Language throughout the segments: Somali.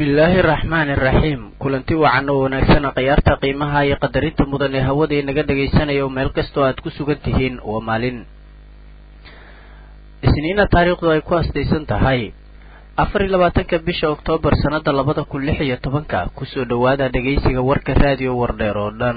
bismillaahi araxmaani iraxiim kulanti wacan oo wanaagsana khiyaarta qiimaha iyo qadarinta mudan ee hawada inaga dhegaysanaya oo meel kastoo aad ku sugan tihiin waa maalin isniina taariikhdu ay ku asdaysan tahay afar iyo labaatanka bisha oktoobar sannada labada kun lix iyo tobanka kusoo dhowaada dhegaysiga warka raadiyo wardheer oo dhan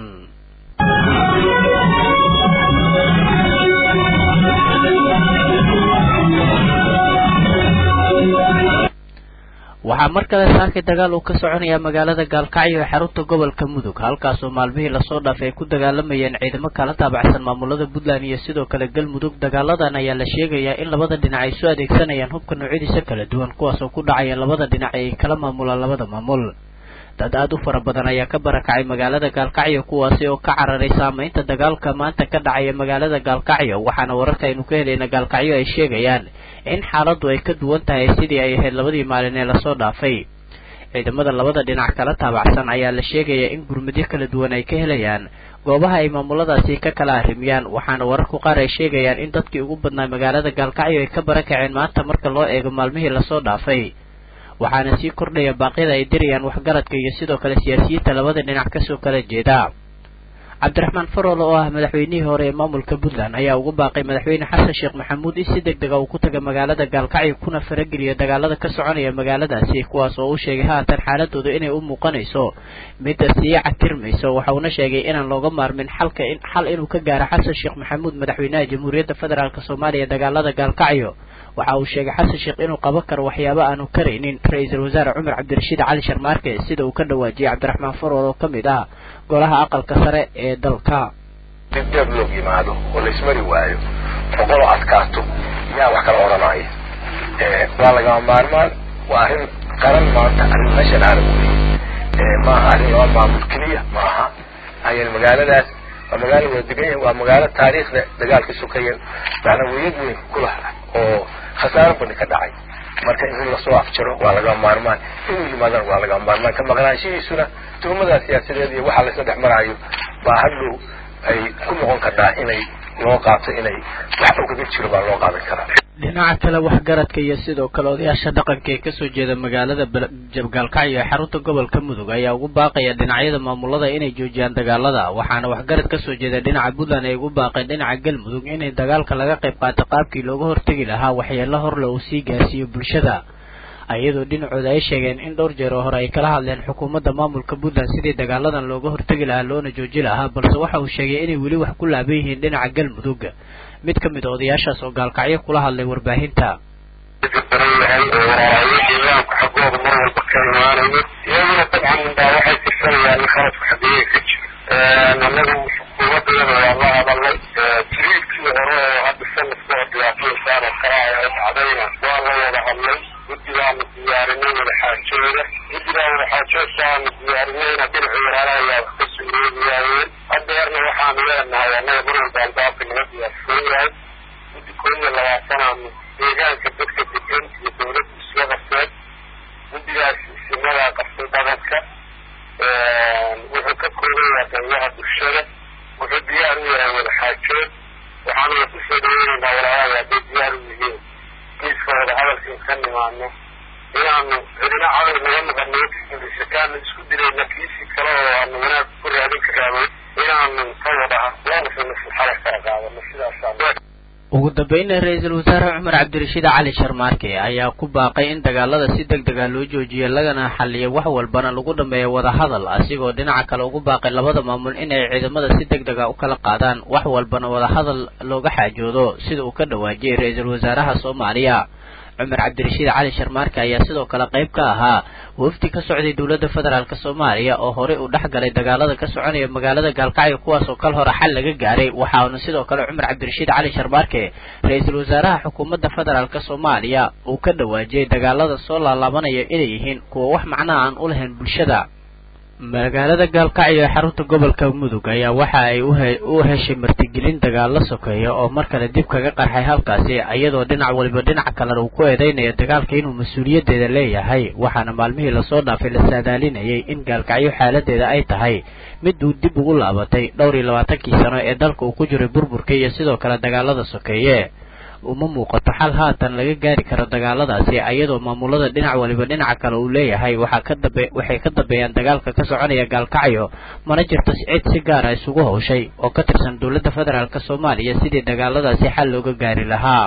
waxaa mar kale saakay dagaal uu ka soconayaa magaalada gaalkacyo ee xarunta gobolka mudug halkaasoo maalmihii lasoo dhaafay ay ku dagaalamayeen ciidamo kala taabacsan maamulada puntland iyo sidoo kale galmudug dagaaladan ayaa la sheegayaa in labada dhinac ay soo adeegsanayaan hubka noocyadiisa kala duwan kuwaasoo ku dhacaya labada dhinac ee ay kala maamulaan labada maamul dad aada u fara badan ayaa ka barakacay magaalada gaalkacyo kuwaasi oo ka cararay saameynta dagaalka maanta ka dhacaya magaalada gaalkacyo waxaana wararka aynu ka helayna gaalkacyo ay sheegayaan in xaaladdu ay ka duwan tahay sidii ay ahayd labadii maalin ee lasoo dhaafay ciidamada labada dhinac kala taabacsan ayaa la sheegayaa in gurmadyo kala duwan ay ka helayaan goobaha ay maamuladaasi ka kala arrimiyaan waxaana wararku qaar ay sheegayaan in dadkii ugu badnaa magaalada gaalkacyo ay ka barakaceen maanta marka loo eego maalmihii lasoo dhaafay waxaana sii kordhaya baaqyada ay dirayaan waxgaradka iyo sidoo kale siyaasiyiinta labada dhinac kasoo kala jeeda cabdiraxmaan farool oo ah madaxweynihii hore ee maamulka puntland ayaa ugu baaqay madaxweyne xasan sheekh maxamuud in si deg dega uu ku taga magaalada gaalkacyo kuna farageliyo dagaalada ka soconaya magaaladaasi kuwaas oo u sheegay haatan xaaladooda inay u muuqanayso midda sii catirmayso waxauna sheegay inaan looga maarmin xalka xal inuu ka gaaro xasan sheekh maxamuud madaxweynaha jamhuuriyadda federaalk soomaaliya dagaalada gaalkacyo waxa uu sheegay xasan sheekh inuu qaban karo waxyaabo aanu karaynin ra-iisul wasaare cumar cabdirashiid cali sharmaarke sida uu ka dhawaajiyey cabdiraxmaan farool oo ka mid ah golaha aqalka sare ee dalka dib deeb loo yimaado oo laismari waayo boqoloo adkaato yaa wax kala odhanaya waa lagama maarmaan waa arrin qaran maanta arrin meeshan aalam wey maaha arrin laba maamul keliya maaha ayaan magaaladaas waa magaalo wada degan yahay waa magaalo taariikhda dagaalka sukaya macnaa weyad weyn ku laha oo khasaaro badan ka dhacay marka in lasoo afjaro waa lagama maarmaan inuu yimaadana waa lagama maarmaan ka maqnaanshihiisuna tuhumada siyaasadeed iyo waxa laysla dhex maraayo baa hadhow ay ku noqon kartaa inay loo qaato inay wax ugaga jiro baa loo qaadan karaa dhinaca kale waxgaradka iyo sidoo kale odayaasha dhaqanka ee kasoo jeeda magaalada gaalkacyo ee xarunta gobolka mudug ayaa ugu baaqaya dhinacyada maamulada inay joojiyaan dagaalada waxaana waxgarad kasoo jeeda dhinaca puntland ay ugu baaqeen dhinaca galmudug inay dagaalka laga qayb qaato qaabkii looga hortegi lahaa waxyeelo horle uu sii gaarsiiyo bulshada iyadoo dhinacooda ay sheegeen in dhowr jeer oo hore ay kala hadleen xukuumadda maamulka puntland sidii dagaaladan looga hortegi lahaa loona jooji lahaa balse waxa uu sheegay inay weli wax ku laaban yihiin dhinaca galmudug mid ka mid a odayaashaas oo gaalkacyo kula hadlay warbaahinta imaamka xagooda mar walba ka imaanayo iyaguna dabcan baa waxay tirsanayaan in khaladku xageeya ka jiro anagu xukuumaddeeda waa la hadalay jiriilkii hore oo hadda sanadka oo dhibaatooyinkaan oo kale ay dhacdayna waa la wada hadlay guddigaanu diyaarinay wadaxaajooda guddigaa wadaxaajoodkaanu diyaarinayna dhinaca walaalahayaa wax ka sugeeyaayeen hadeerna waxaanu leenahay annaga mar walba albaabka naga diyaarsan yahay guddi koob iyo labaatanaanu deegaanka dadka degan iyo dawladda isla qabteen guddigaas isimadaa qabtay dhaqanka wuxuu ka kooban yahay qaybaha bulshada wuxuu diyaar u yahay wadaxaajood waxaanuna kusoo dhaweynaynaa walaalahay hadday diyaar u yihiin kiiska wada hadalkan ka nimaano inaanu cidina cadow naga noqono sakaana isku dilayna kiisii kale oo aanu wanaag ku raadin karaano inaanu ka wada loonasana xala kala qaadano sidaasaan ugu dambeynna ra-iisul wasaare cumar cabdirashiid cali sharmaarke ayaa ku baaqay in dagaalada si deg dega loo joojiyo lagana xaliyo wax walbana lagu dhameeyo wadahadal asigoo dhinaca kale ugu baaqay labada maamul inay ciidamada si deg dega u kala qaadaan wax walbana wadahadal looga xaajoodo sida uu ka dhawaajiyey ra-iisul wasaaraha soomaaliya cumar cabdirashiid cali sharmaarke ayaa sidoo kale qayb ka ahaa wafdi ka socday dowladda federaalk soomaaliya oo horey uu dhex galay dagaalada ka soconaya magaalada gaalkacyo kuwaasoo kal hore xal laga gaaray waxaana sidoo kale cumar cabdirashiid cali sharmaarke ra-iisul wasaaraha xukuumadda federaalk soomaaliya uu ka dhawaajiyey dagaalada soo laalaabanaya inay yihiin kuwa wax macnaha aan u lahayn bulshada magaalada gaalkacyo ee xarunta gobolka mudug ayaa waxa ay u heshay martigelin dagaal la sokeeya oo mar kale dib kaga qarxay halkaasi iyadoo dhinac waliba dhinaca kalena uu ku eedeynayo dagaalka inuu mas-uuliyaddeeda leeyahay waxaana maalmihii lasoo dhaafay la saadaalinayay in gaalkacyo xaaladeeda ay tahay mid uu dib ugu laabatay dhowr iyo labaatankii sano ee dalka uu ku jiray burburka iyo sidoo kale dagaalada sokeeye uma muuqato xal haatan laga gaari karo dagaaladaasi iyadoo maamulada dhinac waliba dhinaca kale uu leeyahay waxaa ka dambe waxay ka dambeeyaan dagaalka ka soconaya gaalkacyo mana jirto cid si gaara isugu hawshay oo ka tirsan dowladda federaalk soomaaliya sidii dagaaladaasi xal looga gaari lahaa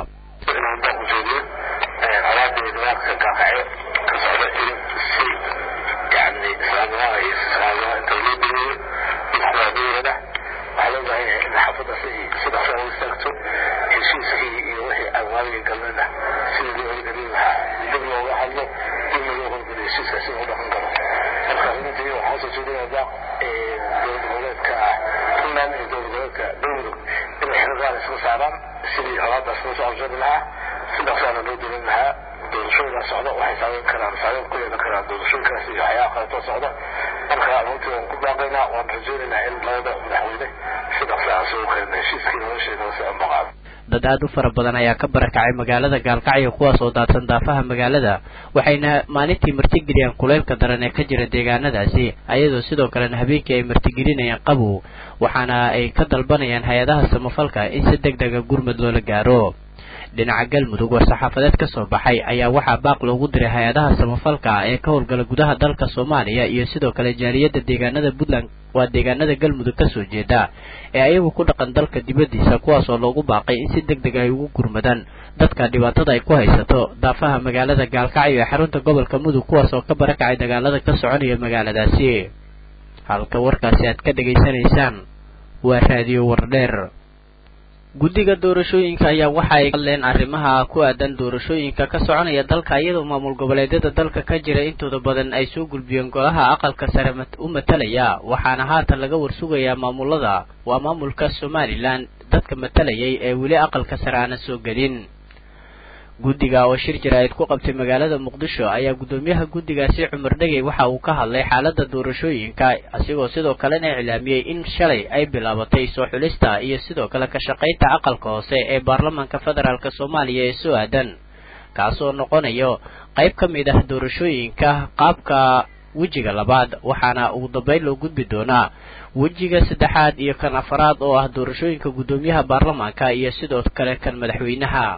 sidii holaadaas loo soo abjari lahaa sidaasaana loo dilin lahaa doorashooyinaa socda waxay saameyn karaan saameyn ku yeelan karaan doorashooyinkaas iyo waxyaaba kaleetoo socda marka runtii waan ku baaqaynaa waan rajaynaynaa in labada madaxweyne sidaas aan soo keenna heshiiskii nolosheena si aan baqaado dad aada u fara badan ayaa ka barakacay magaalada gaalkacyo kuwaas oo daadsan daafaha magaalada waxayna maalintii martigeliyaan kuleylka daran ee ka jira deegaanadaasi ayadoo sidoo kalena habeenkii ay martigelinayaan qabow waxaana ay ka dalbanayaan hay-adaha samafalka in si deg dega gurmud loola gaaro dhinaca galmudug war-saxaafadeed ka soo baxay ayaa waxaa baaq loogu diray hay-adaha samafalka ee ka howlgala gudaha dalka soomaaliya iyo sidoo kale jaaliyadda deegaanada puntland waa deegaanada galmudug kasoo jeeda ee ayagu ku dhaqan dalka dibaddiisa kuwaas oo loogu baaqay in si deg deg ay ugu gurmadaan dadka dhibaatada ay ku haysato daafaha magaalada gaalkacyo ee xarunta gobolka mudug kuwaas oo ka barakacay dagaalada ka soconaya magaaladaasi halka warkaasi aad ka dhegaysanaysaan waa raadiyo wardheer guddiga doorashooyinka ayaa waxa ay hadleen arrimaha ku aadan doorashooyinka ka soconaya dalka iyadoo maamul goboleedyada dalka ka jira intooda badan ay soo gulbiyeen golaha aqalka sare u matalaya waxaana haatan laga warsugayaa maamulada waa maamulka somalilan dadka matalayay ee weli aqalka sare aanan soo gelin guddiga oo shir jaraa'id ku qabtay magaalada muqdisho ayaa guddoomiyaha guddigaasi cumar dhegey waxa uu ka hadlay xaaladda doorashooyinka asigoo sidoo kalena iclaamiyey in shalay ay bilaabatay soo xulista iyo sidoo kale ka shaqaynta aqalka hoose ee baarlamaanka federaalk soomaaliya ee soo aadan kaasoo noqonayo qayb ka mid ah doorashooyinka qaabka wejiga labaad waxaana ugu dambeyn loo gudbi doonaa wejiga saddexaad iyo kan afaraad oo ah doorashooyinka guddoomiyaha baarlamaanka iyo sidoo kale kan madaxweynaha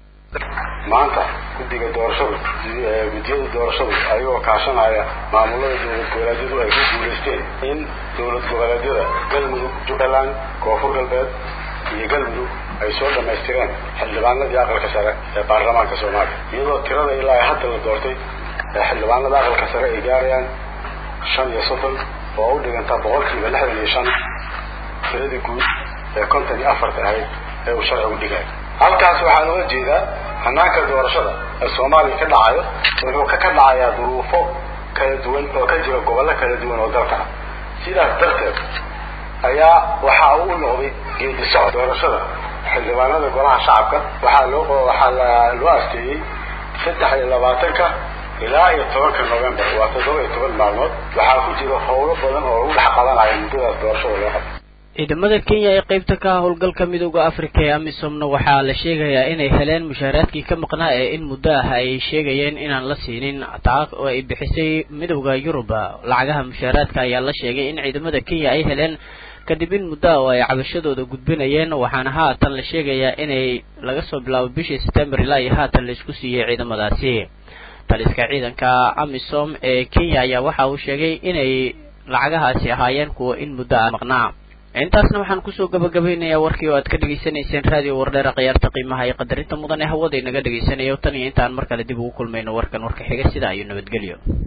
maanta guddiga doorashadu guddiyada doorashadu ayagoo kaashanaya maamulada dowlad goboleedyadu ay ku guulaysteen in dowlad goboleedyada galmudug jubbaland koonfur galbeed iyo galmudug ay soo dhammaystireen xildhibaanadii aqalka sare ee baarlamaanka soomaaliya iyadoo tirada ilaa hadda la doortay ee xildhibaanada aqalka sare ay gaarayaan shan iyo soddon oo u dhiganta boqolkiiba lixdan iyo shan tiradii guud ee konton iyo afarta ahayd ee uu sharcigu dhigay halkaas waxaa looga jeedaa hanaanka doorashada ee soomaaliya ka dhacayo wuxuu ka ka dhacayaa duruufo kala duwan oo ka jira gobollo kala duwan oo dalka ah sidaas darteed ayaa waxa uu u noqday geedi socod doorashada xildhibaanada golaha shacabka waxaa loo waxaa loo asteeyey saddex iyo labaatanka ilaa iyo tobanka november waa toddoba iyo toban maalmood waxaa ku jira howlo badan oo lagu dhex qadanaya muddadaas doorashada loo qabto ciidamada kenya ee qaybta ka ah howlgalka midooda africa ee amisomna waxaa la sheegayaa inay heleen mushaaraadkii ka maqnaa ee in muddo ah ay sheegayeen inaan la siinin taa oo ay bixisay midowda yurub lacagaha mushaaraadka ayaa la sheegay in ciidamada kenya ay heleen kadib in muddo ah oo ay cabashadooda gudbinayeen waxaana haatan la sheegayaa inay laga soo bilaabo bishii september ilaa iyo haatan la isku siiyey ciidamadaasi taliska ciidanka amisom ee kenya ayaa waxa uu sheegay inay lacagahaasi ahaayeen kuwa in muddo ah maqnaa intaasna waxaan kusoo gabagabaynayaa warkii oo aad ka dhegaysanayseen raadiyo wardheera khiyaarta qiimaha iyo qadarinta mudan ee hawada inaga dhegaysanayo tan iyo intaan mar kale dib ugu kulmayno warkan warka xiga sidaa iyo nabadgelyo